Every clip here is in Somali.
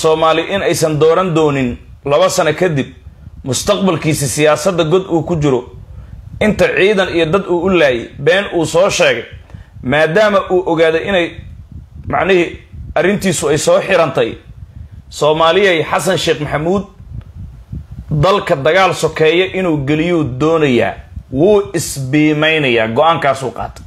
soomaali in aysan dooran doonin laba sano kadib mustaqbalkiisi siyaasadda god uu ku jiro inta ciidan iyo dad uu u laayay been uu soo sheegay maadaama uu ogaaday inay macnihii arrintiisu ay soo xirantay soomaaliyay xasan sheekh maxamuud dalka dagaal sokeeya inuu geliyuu doonayaa wuu isbiimeynayaa go-aankaasuu qaatay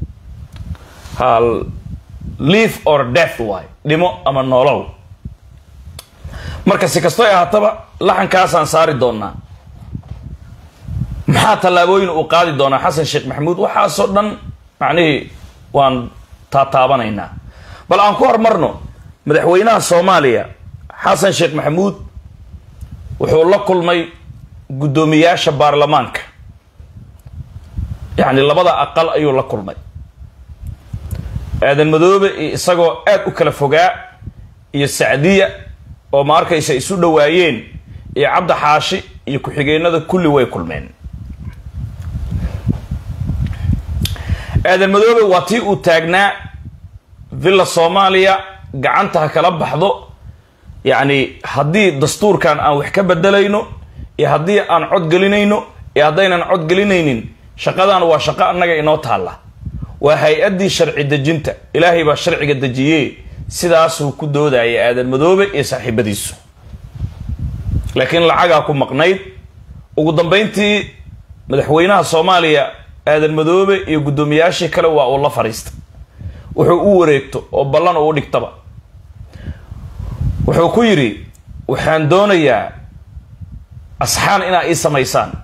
hal live or death waay dhimo ama noolow marka si kastoy ahaataba laxankaasaan saari doonaa maxaa tallaabooyin uu qaadi doonaa xasan sheekh maxamuud waxaasoo dhan macnihii waan taataabanaynaa bal aan ku hormarno madaxweynaha soomaaliya xasan sheekh maxamuud wuxuu la kulmay guddoomiyaasha baarlamaanka yacni labada aqal ayuu la kulmay aadan madoobe iyo isagoo aada u kala fogaa iyo sacdiya oo ma arkaysa isu dhowaayeen iyo cabdi xaashi iyo ku-xigeenada kulli way kulmeen aadan madoobe waa tii uu taagnaa villa soomaaliya gacanta ha kala baxdo yacni haddii dastuurkan aan wax ka bedelayno iyo haddii aan cod gelinayno iyo haddaynan cod gelinaynin shaqadan waa shaqo annaga inoo taalla waa hay-addii sharci dejinta ilaahay baa sharciga dejiye sidaasuu ku doodaya aadan madoobe iyo saaxiibadiisu laakiin lacagaa ku maqnayd ugu dambeyntii madaxweynaha soomaaliya aadan madoobe iyo guddoomiyaashii kale waa uu la fadhiistay wuxuu u wareegto oo ballan uu dhigtaba wuxuu ku yidhi waxaan doonayaa asxaan inaa ii samaysaan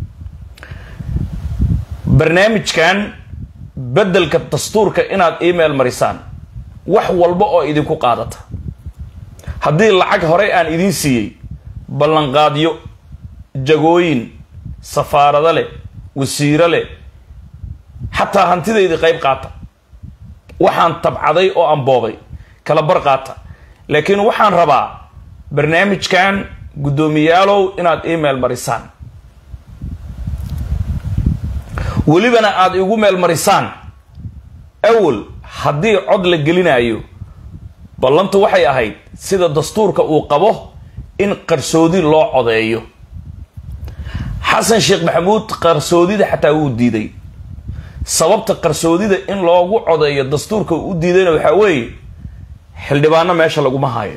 barnaamijkan beddelka dastuurka inaad email marisaan wax walba oo idinku qaadata haddii lacag horey aan idiin siiyey ballanqaadyo jagooyin safaarado leh wasiiro leh xataa hantidaydii qayb qaata waxaan tabcaday oo aan boobay kala bar qaata laakiin waxaan rabaa barnaamijkan guddoomiyaalow inaad email marisaan welibana aada igu meel marisaan awal haddii cod la gelinayo ballantu waxay ahayd sida dastuurka uu qabo in qarsoodi loo codeeyo xasan sheekh maxamuud qarsoodida xataa wuu diiday sababta qarsoodida in loogu codeeyo dastuurka uu u diidayna waxaa weeye xildhibaano meesha laguma hayo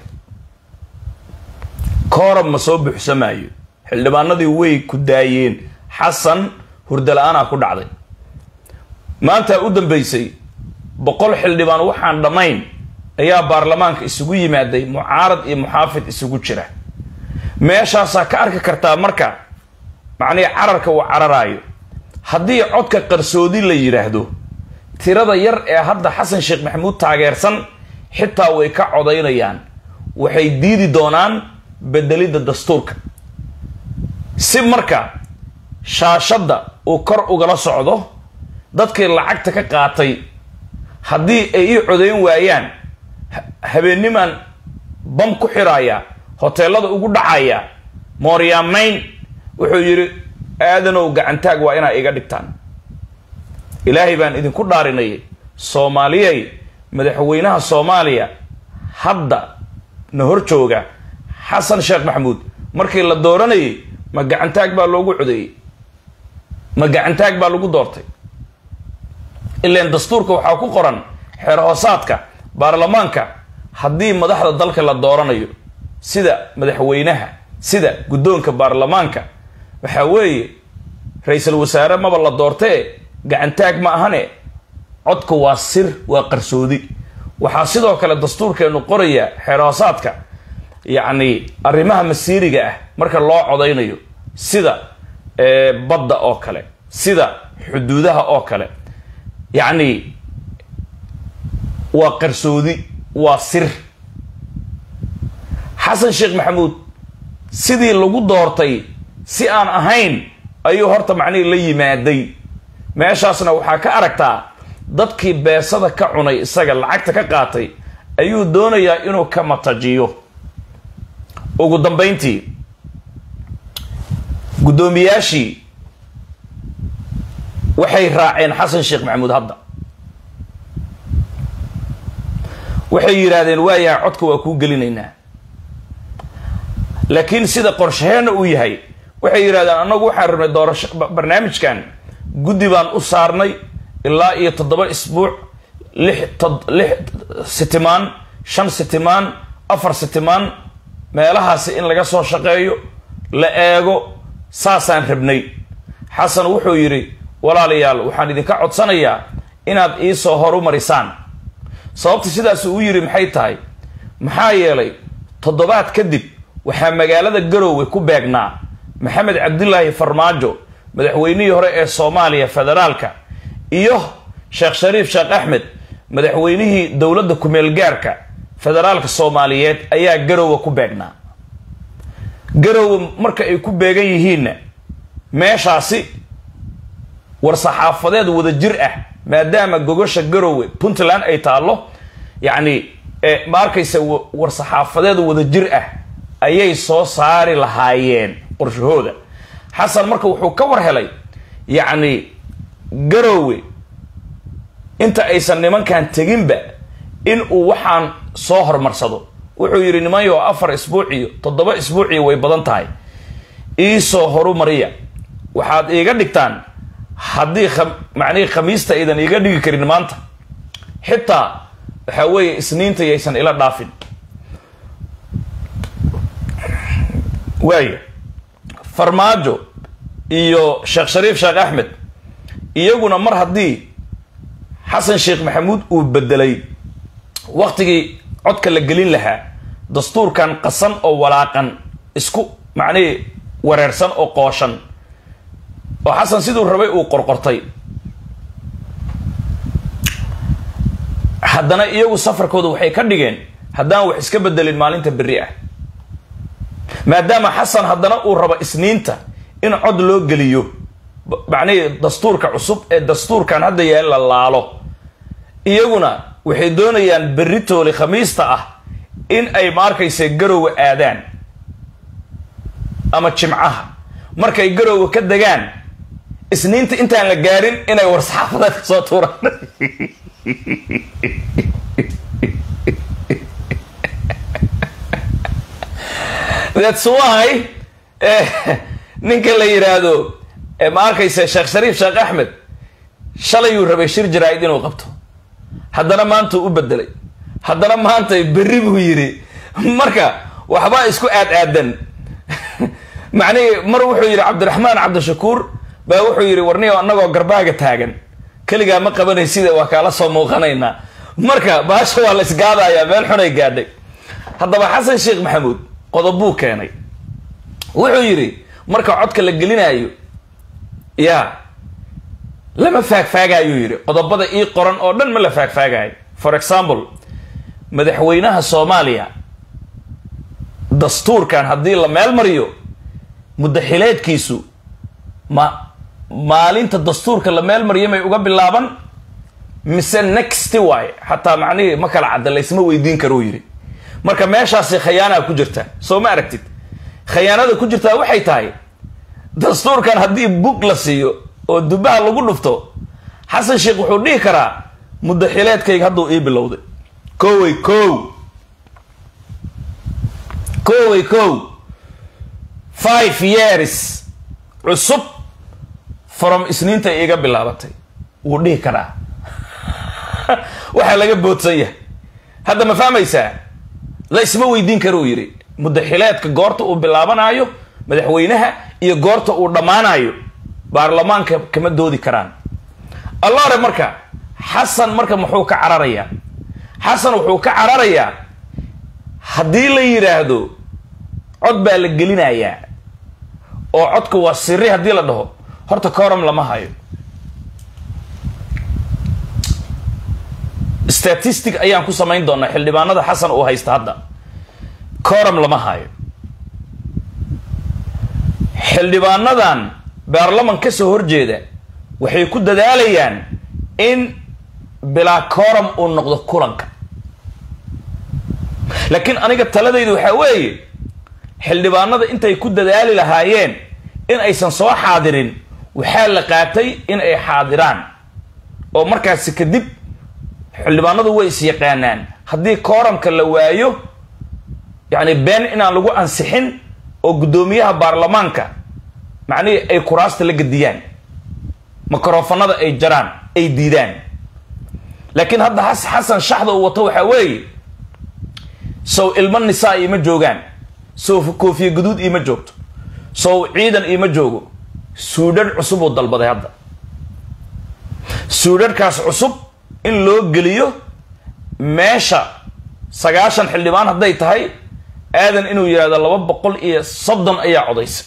koorab ma soo buuxsamaayo xildhibaanadii way ku daayeen xasan hurdala-aanaa ku dhacday maantaa u dambeysay boqol xildhibaan waxaan dhammayn ayaa baarlamaanka isugu yimaaday mucaarad iyo muxaafid isugu jira meeshaasaa ka arki kartaa marka macnihii cararka uu cararaayo haddii codka qarsoodi la yidhaahdo tirada yar ee hadda xasan sheekh maxamuud taageersan xitaa way ka codaynayaan waxay diidi doonaan bedelidda dastuurka si marka shaashadda uu kor ugala socdo dadkii lacagta ka qaatay haddii ay ii codayn waayaan habeennimaan bam ku xiraaya hoteelada ugu dhacaya mooryaamayn wuxuu yidhi aadanow gacantaag waa inaa iga dhigtaan ilaahay baan idinku dhaarinayay soomaaliyay madaxweynaha soomaaliya hadda na hor jooga xasan sheekh maxamuud markii la dooranayay ma gacantaag baa loogu codeeyey ma gacantaag baa lagu doortay ilaan dastuurka waxaa ku qoran xeer hoosaadka baarlamaanka haddii madaxda dalka la dooranayo sida madaxweynaha sida guddoonka baarlamaanka waxaa weeye ra-iisul wasaare maba la doortee gacantaag ma ahane codka waa sir waa qarsoodi waxaa sidoo kale dastuurkeenu qoraya xeer hoosaadka yacni arrimaha masiiriga ah marka loo codaynayo sida badda oo kale sida xuduudaha oo kale yacni waa qarsoodi waa sir xasan sheekh maxamuud sidii lagu doortay si aan ahayn ayuu horta macnihii la yimaaday meeshaasna waxaa ka aragtaa dadkii beesada ka cunay isaga lacagta ka qaatay ayuu doonayaa inuu ka matajiyo ugu dambayntii guddoomiyaashii waxay raaceen xasan sheekh maxamuud hadda waxay yidhaahdeen waayaha codka waa kuu gelinaynaa laakiin sida qorshaheenna uu yahay waxay yidhahdeen annagu waxaan rabnay doorasho barnaamijkan guddi baan u saarnay ilaa iyo toddoba isbuuc lix lix sitimaan shan sitimaan afar sitimaan meelahaasi in laga soo shaqeeyo la eego saasaan rabnay xasan wuxuu yidhi walaalayaal waxaan idinka codsanayaa inaad iisoo horumarisaan sababta sidaas uu yidhi maxay tahay maxaa yeelay toddobaad kadib waxaa magaalada garoowe ku beegnaa maxamed cabdilaahi farmaajo madaxweynihii hore ee soomaaliya federaalka iyo sheekh shariif sheekh axmed madaxweynihii dowladda ku-meelgaarka federaalka soomaaliyeed ayaa garoowe ku beegnaa garoowe marka ay ku beegan yihiinna meeshaasi war-saxaafadeed wada jir ah maadaama gogosha garoowe puntland ay taallo yacni ma arkaysa war-saxaafadeed wada jir ah ayay soo saari lahaayeen qorshahooda xasan marka wuxuu ka war helay yacni garoowe inta aysan nimankan teginba in uu waxaan soo hormarsado wuxuu yidhi nimanyo afar isbuuc iyo toddoba isbuuciyo way badan tahay iisoo horumariya waxaad iiga dhigtaan haddii macnihii khamiista aydan iiga dhigi karin maanta xitaa waxaa weeye isniinta yaysan ila dhaafin waaya farmaajo iyo sheekh shariif sheekh axmed iyaguna mar haddii xasan sheekh maxamuud uu bedelay waktigii codka la gelin lahaa dastuurkan qasan oo walaaqan isku macnihii wareersan oo qooshan oo xasan siduu rabay uu qorqortay haddana iyagu safarkooda waxay ka dhigeen haddaan wax iska bedelin maalinta berri ah maadaama xasan haddana uu rabo isniinta in cod loo geliyo macnihii dastuurka cusub ee dastuurkan hadda yaal la laalo iyaguna waxay doonayaan berri tooli khamiista ah in ay maarkaysa garoowe aadaan ama jimcaha markay garoowe ka degaan isniinta intaan la gaarin inay war-saxaafadeed ka soo tuuraan thats why ninka la yidhaahdo ma arkaysa sheekh shariif sheekh axmed shalayuu rabay shir jaraa-id inuu qabto haddana maanta u bedelay haddana maanta berri buu yidhi marka waxbaa isku aad aadan macnihii mar wuxuu yidhi cabdiraxmaan cabdishakuur baa wuxuu yidhi warniyo annagoo garbaaga taagan keligaa ma qabanay sida waa kaala soo muuqanaynaa marka baasha waa la isgaadayaa meel xunay gaadhay haddaba xasan sheekh maxamuud qodob buu keenay wuxuu yidhi marka codka la gelinaayo ya lama faagfaagaayuu yidhi qodobada ii qoran oo dhan ma la faagfaagaayo for example madaxweynaha soomaaliya dastuurkan haddii la meel mariyo muddaxileedkiisu ma maalinta dastuurka la meel mariyo may uga bilaaban mise nexty waay xataa macnihii ma kala cadda laysma weydiin karuu yidhi marka meeshaasi khayaanaa ku jirta soo ma aragtid khayaanada ku jirtaa waxay tahay dastuurkan haddii bug la siiyo oo dubaha lagu dhufto xasan sheekh wuxuu dhihi karaa muddaxileedkayga hadduu ii bilowday kowey kow kowey kow five years cusub from isniinta iiga bilaabatay wuu dhihi karaa waxaa laga boodsan yahay hadda ma fahmaysaa la isma weydiin kara uu yidhi muddaxileedka goorta uu bilaabanaayo madaxweynaha iyo goorta uu dhammaanayo baarlamaanka kama doodi karaan allore marka xasan marka muxuu ka cararayaa xasan wuxuu ka cararayaa haddii la yidhaahdo cod baa la gelinayaa oo codka waa siri haddii la dhaho horta coram lama hayo statistic ayaan ku samayn doonaa xildhibaanada xasan uu haysta hadda coram lama hayo xildhibaanadan baarlaman ka soo horjeeda waxay ku dadaalayaan in bilaa coram uu noqdo kulanka laakiin aniga taladaydu waxaa weeye xildhibaanada intay ku dadaali lahaayeen in aysan soo xaadirin waxaa la qaatay in ay xaadiraan oo markaasi kadib xildhibaanadu way is yaqaanaan haddii kooramka la waayo yacni been inaan lagu ansixin oo guddoomiyaha baarlamaanka macnihii ay kuraasta la gediyaan mikrofanada ay jaraan ay diidaan laakiin hadda has xasan shaxda uu wato waxaa weeye sow ilmo nisaa iima joogaan sow koofiye guduud iima joogto sow ciidan iima joogo suudhadh cusub uu dalbaday hadda suudhadhkaas cusub in loo geliyo meesha sagaashan xildhibaan hadday tahay aadan inuu yidhahdo laba boqol iyo soddon ayaa codaysa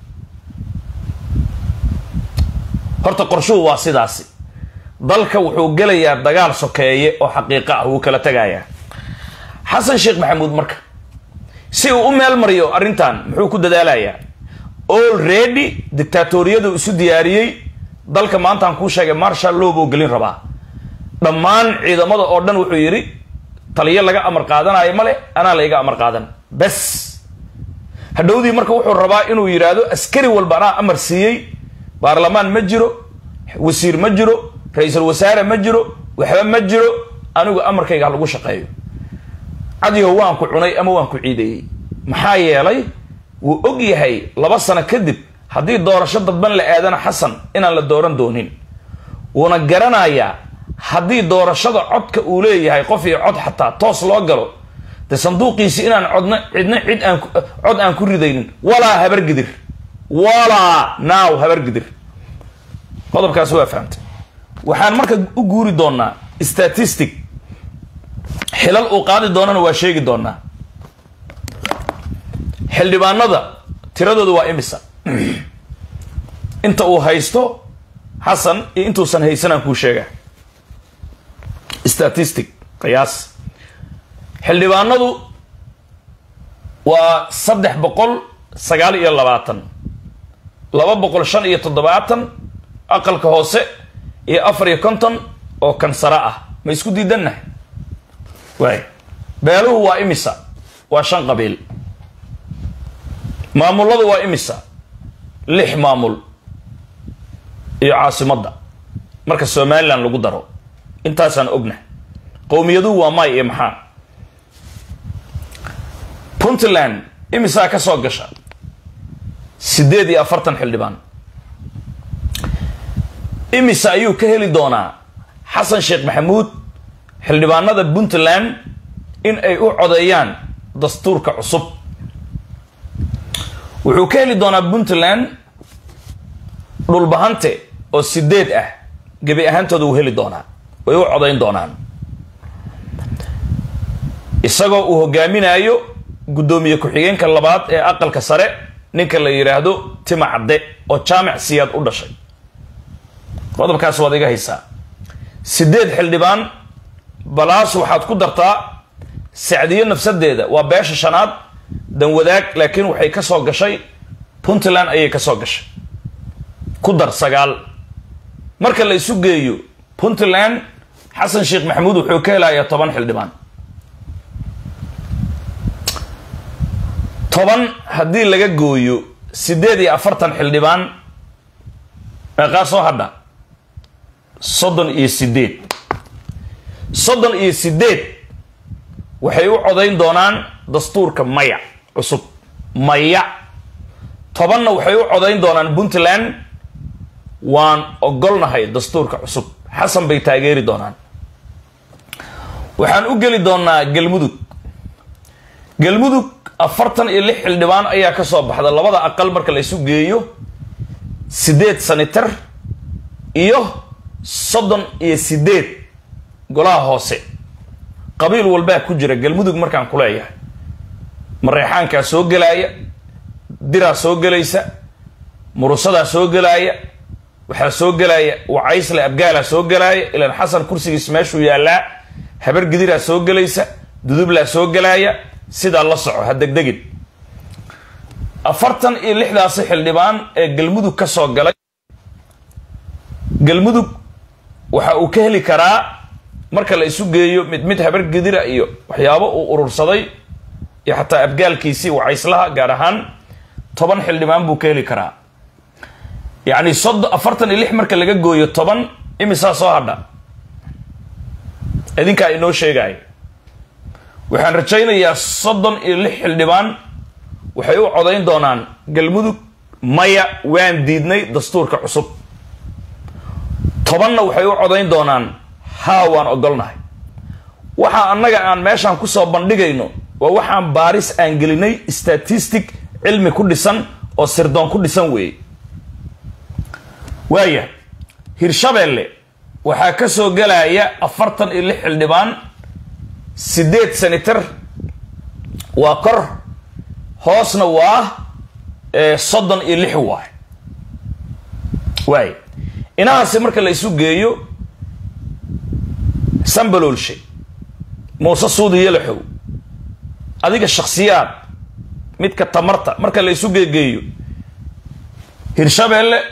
horta qorshuhu waa sidaasi dalka wuxuu gelayaa dagaal sokeeye oo xaqiiqo ah wuu kala tegayaa xasan sheekh maxamuud marka si uu u meel mariyo arrintan muxuu ku dadaalayaa already dictaatoriyadu isu diyaariyey dalka maantaan kuu sheegay marshal loo buu gelin rabaa dhammaan ciidamada oo dhan wuxuu yidhi taliyo laga amar qaadanayo male anaa layga amar qaadan bes hadhowdii marka wuxuu rabaa inuu yidhaahdo askari walba anaa amar siiyey baarlamaan ma jiro wasiir ma jiro ra-iisul wasaare ma jiro waxba ma jiro anigu amarkayga ha lagu shaqeeyo cadiho waan ku cunay ama waan ku ciideeyey maxaa yeelay wuu og yahay laba sano kadib haddii doorasho dadban la aadana xasan inaan la dooran doonin wuuna garanayaa haddii doorashada codka uu leeyahay qof iyo cod xataa toos loo galo de sanduuqiisi inaan codna cidna cid aan cod aan ku ridaynin walaa habargidir walaa naaw habargidir qodobkaas waa fahamtay waxaan marka u guuri doonaa statistic xilal uu qaadi doonana waa sheegi doonaa xildhibaanada tiradooda waa imisa inta uu haysto xasan iyo intuusan haysanaan kuu sheega statistic qiyaas xildhibaanadu waa saddex boqol sagaal iyo labaatan laba boqol shan iyo toddobaatan aqalka hoose iyo afar iyo konton oo kansara ah ma isku diidannahay waay beeluhu waa imisa waa shan qabiil maamuladu waa imisa lix maamul iyo caasimadda marka somalilan lagu daro intaasaan ogna qowmiyaduhu waa may iyo maxaa puntland imisaa ka soo gasha siddeed iyo afartan xildhibaan imisa ayuu ka heli doonaa xasan sheekh maxamuud xildhibaanada puntland in ay u codeeyaan dastuurka cusub wuxuu ka heli doonaa puntland dhulbahante oo sideed ah gebi ahaantooda uu heli doonaa way u codayn doonaan isagoo uu hogaaminayo guddoomiye ku-xigeenka labaad ee aqalka sare ninka la yidhaahdo tima cadde oo jaamic siyaad u dhashay qodobkaas waad iga haysaa sideed xildhibaan balaas waxaad ku dartaa sacdiyo nafsadeeda waa beesha shanaad danwadaag laakiin waxay ka soo gashay puntland ayay ka soo gashay ku dar sagaal marka la isu geeyo puntland xasan sheekh maxamuud wuxuu ka helayaa toban xildhibaan toban haddii laga gooyo siddeed iyo afartan xildhibaan meeqaa soo hadha soddon iyo sideed soddon iyo sideed waxay u codayn doonaan dastuurka maya cusub maya tobanna waxay u codayn doonaan puntland waan ogolnahay dastuurka cusub xasan bay taageeri doonaan waxaan u geli doonaa galmudug galmudug afartan iyo lix xildhibaan ayaa ka soo baxda labada aqal marka la isu geeyo siddeed sanitar iyo soddon iyo sideed golaha hoose qabiil walbaa ku jira galmudug markaan ku leeyahay mareexaankaa soo gelaaya diraa soo gelaysa murusadaa soo gelaaya waxaa soo gelaaya wacaysle abgaalaa soo gelaaya ilaan xasan kursigiis meeshuu yaallaa habar gidiraa soo gelaysa dudublaa soo gelaaya sidaa la soco ha degdegin afartan iyo lixdaasi xildhibaan ee galmudug ka soo galay galmudug waxa uu ka heli karaa marka la isu geeyo mid mid habar gidira iyo waxyaabo uu urursaday iyo xataa abgaalkiisii wacayslaha gaar ahaan toban xildhibaan buu ka heli karaa yacni soddon afartan iyo lix marka laga gooyo toban imisaa soo hadha idinkaa inoo sheegaya waxaan rajaynayaa soddon iyo lix xildhibaan waxay u codayn doonaan galmudug maya waan diidnay dastuurka cusub tobanna waxay u codayn doonaan haa waan ogolnahay waxa annaga aan meeshaan kusoo bandhigayno waa waxaan baaris aan gelinay statistic cilmi ku dhisan oo sirdoon ku dhisan weeye waaya hirshabeelle waxaa ka soo gelaya afartan iyo lix xildhibaan siddeed senator waa kor hoosna waa soddon iyo lix waay waay inahaasi marka la isu geeyo sambaloolshe muuse suudi yalaxow adiga shakhsiyaad midka tamarta marka la isu geegeeyo hirshabeelle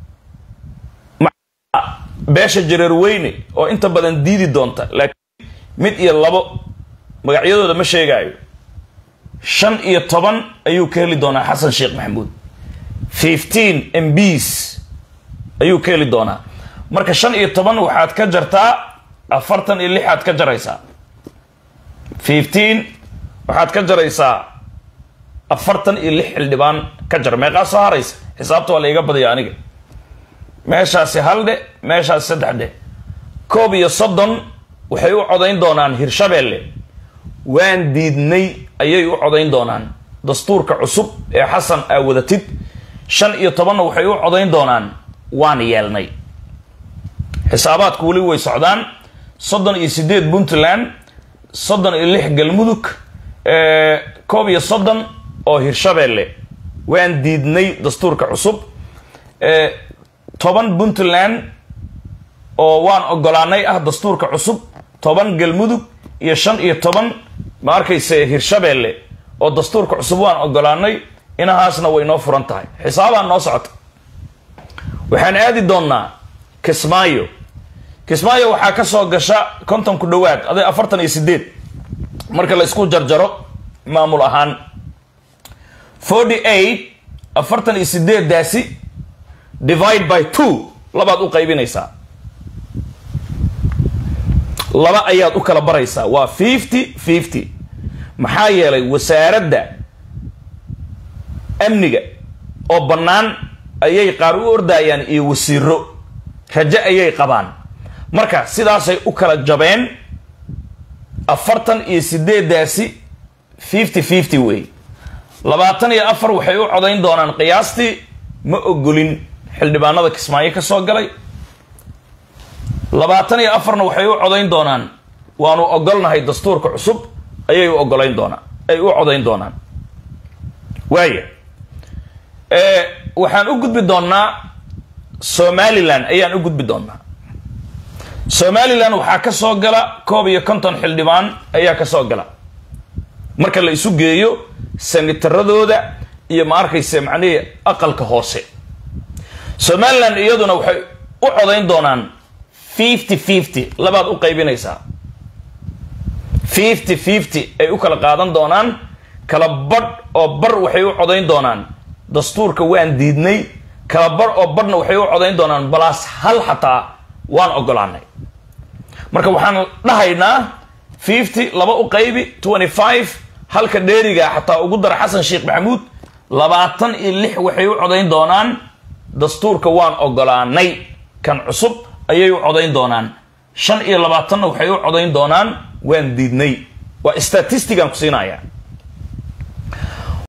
beesha jareer weyne oo inta badan diidi doonta laakiin mid iyo labo magacyadooda ma sheegaayo shan iyo toban ayuu ka heli doonaa xasan sheekh maxamuud fifteen mbs ayuu ka heli doonaa marka shan iyo toban waxaad ka jartaa afartan iyo lixaad ka jaraysaa fifteen waxaad ka jaraysaa afartan iyo lix xildhibaan ka jar meeqaa soo haraysa xisaabta waa la iga badaya aniga meeshaasi hal dhe meeshaasi saddex dhe koob iyo soddon waxay u codayn doonaan hirshabeelle waan diidnay ayay u codayn doonaan dastuurka cusub ee xasan aa wadatid shan iyo tobanna waxay u codayn doonaan waan yeelnay xisaabaadku weli way socdaan soddon iyo siddeed puntland soddon iyo lix galmudug koob iyo soddon oo hirshabeelle waan diidnay dastuurka cusub toban puntland oo waan ogolaanay ah dastuurka cusub toban galmudug iyo shan iyo toban ma arkayse hirshabeelle oo dastuurka cusub waan ogolaanay inahaasna way noo furan tahay xisaabaa noo socota waxaan aadi doonnaa kismaayo kismaayo waxaa ka soo gasha konton ku dhowaad aday afartan iyo sideed marka la isku jarjaro maamul ahaan forty eight afartan iyo sideeddaasi divide by two labaad u qaybinaysaa laba ayaad u kala baraysaa waa fifty fifty maxaa yeelay wasaaradda amniga oo bannaan ayay qaar u ordayaan iyo wasiiro rajo ayay qabaan marka sidaasay u kala jabeen afartan iyo sideeddaasi fifty fifty wey labaatan iyo afar waxay u codayn doonaan qiyaastii ma ogolin xildhibaanada kismaayo ka soo galay labaatan iyo afarna waxay u codayn doonaan waanu ogolnahay dastuurka cusub ayay u ogolayn doonaan ay u codayn doonaan waaya waxaan u gudbi doonnaa somalilan ayaan u gudbi doonnaa somalilan waxaa ka soo gala koob iyo konton xildhibaan ayaa ka soo gala marka la isu geeyo sanitaradooda iyo ma arkayse macnihii aqalka hoose somalilan iyaduna waxay u codayn doonaan fifty fifty labaad u qaybinaysaa fifty fifty ay u kala qaadan doonaan kala badh oo bar waxay u codayn doonaan dastuurka waan diidnay kala badh oo badhna waxay u codayn doonaan balaas hal xataa waan ogolaanay marka waxaan dhahaynaa fifty laba u qaybi twenty five halka dheeriga xataa ugu dara xasan sheekh maxamuud labaatan iyo lix waxay u codayn doonaan dastuurka waan ogolaanay kan cusub ayay u codayn doonaan shan iyo labaatanna waxay u codayn doonaan waan diidnay waa statistigaan ku siinaya